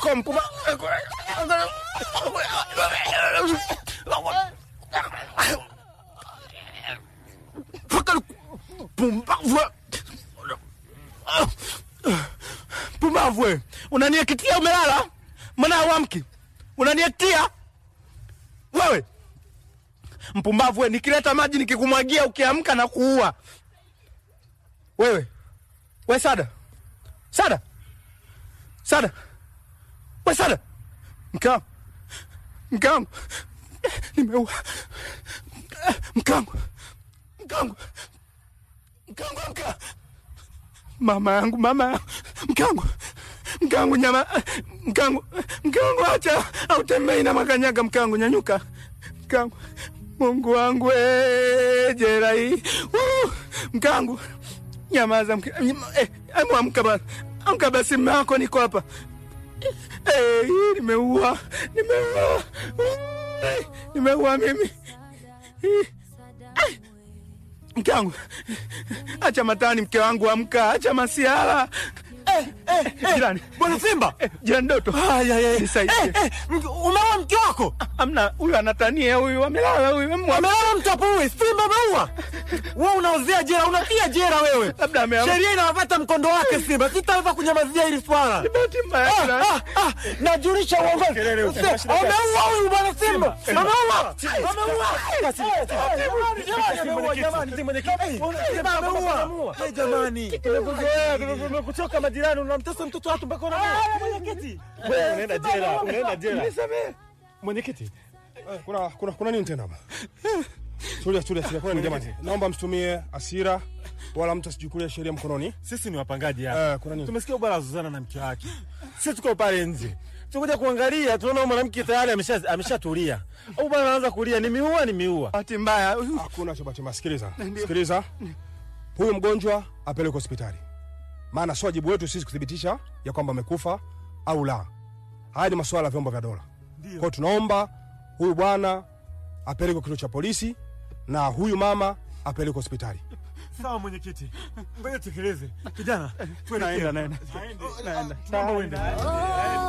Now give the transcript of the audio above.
wako mpuma pumbavu pumbavu we. unaniakitia umelala mwana wamki unaniakitia wewe mpumbavu we nikileta maji nikikumwagia ukiamka na kuua wewe we sada sada sada we sada mkangu mkangu nimeua mkangu mkangu mkangu amka mama yangu mama yangu mkangu mkangu nyama mkangu mkangu acha autembei na makanyaga mkangu nyanyuka mkangu mungu wangu we jera hii uh, mkangu nyamaza mka, eh, emu amka basi amka basi mme wako niko hapa eh, nimeua nimeua eh, nimeua mimi eh, eh. mke wangu acha matani mke wangu amka acha masiala Eh, eh, eh, jirani Bwana Simba. eh, jirani doto Haya, haya. Nisaidie. Eh, eh, mk- umeua mke wako? amna huyu anatania huyu amelala huyu Emu- Amelala mtapui. Simba ameua. Wewe unaozea jera, unatia jera wewe. labda ameamka Sheria inawapata mkondo wake Simba. Sitaweza kunyamazia hili swala. bahati mbaya Ah, jirani. ah, ah, najulisha uongozi. Se- Ameua huyu bwana Simba. Ameua. Ameua. Eh, eh, jamani, jamani, ameua, jamani. Simba ameua. Eh, jamani. Tumekuchoka majirani, unamtesa mtoto watu mpaka unamuua. Mwenyekiti. Wewe unaenda jela, unaenda jela. Nisamehe. Mwenyekiti, kuna kuna kuna nini tena hapa? Tulia tulia tulia, kuna nini jamani? Naomba msitumie hasira wala mtu asichukulie sheria mkononi. Sisi ni wapangaji hapa. Eh, kuna nini? Tumesikia bwana Suzana na mke wake. Sisi tuko pale nje. Tukuja kuangalia, tunaona mwanamke tayari amesha ameshatulia. Au bwana anaanza kulia, ni miua ni miua. bahati mbaya huyu- Hakuna cha bahati mbaya. Sikiliza. Sikiliza. Huyu mgonjwa apelekwe hospitali. Maana sio wajibu wetu sisi kuthibitisha ya kwamba amekufa au la. Haya ni masuala ya vyombo vya dola. Kwa hiyo tunaomba huyu bwana apelekwe kituo cha polisi na huyu mama apelekwe hospitali. Sawa mwenyekiti. Ngoja tekeleze. Kijana, naenda naenda naenda Naenda.